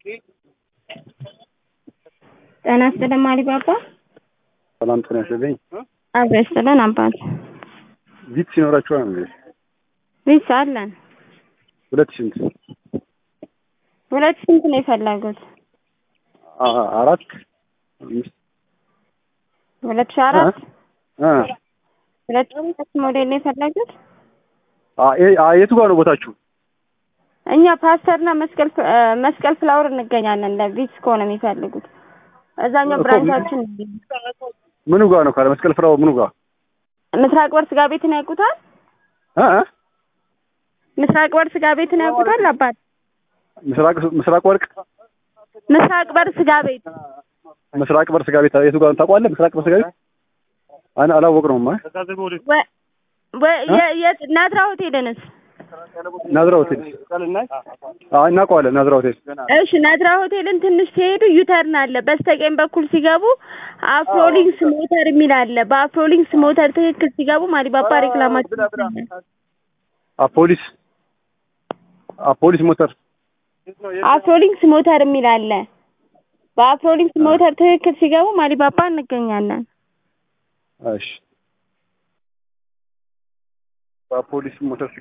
ጤና ይስጥልን ማሪባባ። ሰላም ጤና ይስጥልኝ። አብሮ ይስጥልን አባት። ቪትስ ይኖራችኋል እንዴ? ቪትስ አለን። ሁለት ስንት? ሁለት ስንት ነው የፈለጉት? አ- አራት አምስት ሁለት ሺህ አራት እ ሁለት ሺህ አራት ሞዴል ነው የፈለጉት? አ አ የቱ ጋር ነው ቦታችሁ? እኛ ፓስተርና መስቀል ፍ- እ መስቀል ፍላወር እንገኛለን። ለቪትስ ከሆነ የሚፈልጉት እዛኛው እኮ ብራንቻችን ምኑ ጋር ነው? ካለ መስቀል ፍራው ምኑ ጋር? ምስራቅ በር ስጋ ቤትን ያውቁታል? እ እ ምስራቅ በር ስጋ ቤትን ያውቁታል? አባት ምስራቅ ምስራቅ ወርቅ ምስራቅ በር ስጋ ቤት ምስራቅ በር ስጋ ቤት የቱ ጋር ነው ታውቀዋለህ? ምስራቅ በር ስጋ ቤት አና አላወቅነውም። አይ ወ- ወ- የ- የት ናዝራ ሆቴልንስ? ናዝራ ሆቴል አይ እናውቀዋለን። ናዝራ ሆቴል እሺ ናዝራ ሆቴልን ትንሽ ሲሄዱ ዩተርን አለ። በስተቀኝ በኩል ሲገቡ አፍሮሊንክስ ሞተር የሚል አለ። በአፍሮሊንክስ ሞተር ትክክል ሲገቡ ማሪባባ ሬክላማችን ይገኛል። አፖሊስ አፖሊስ ሞተር አፍሮሊንክስ ሞተር የሚል አለ። በአፍሮሊንክስ ሞተር ትክክል ሲገቡ ማሪባባ እንገኛለን። እሺ በፖሊስ ሞተር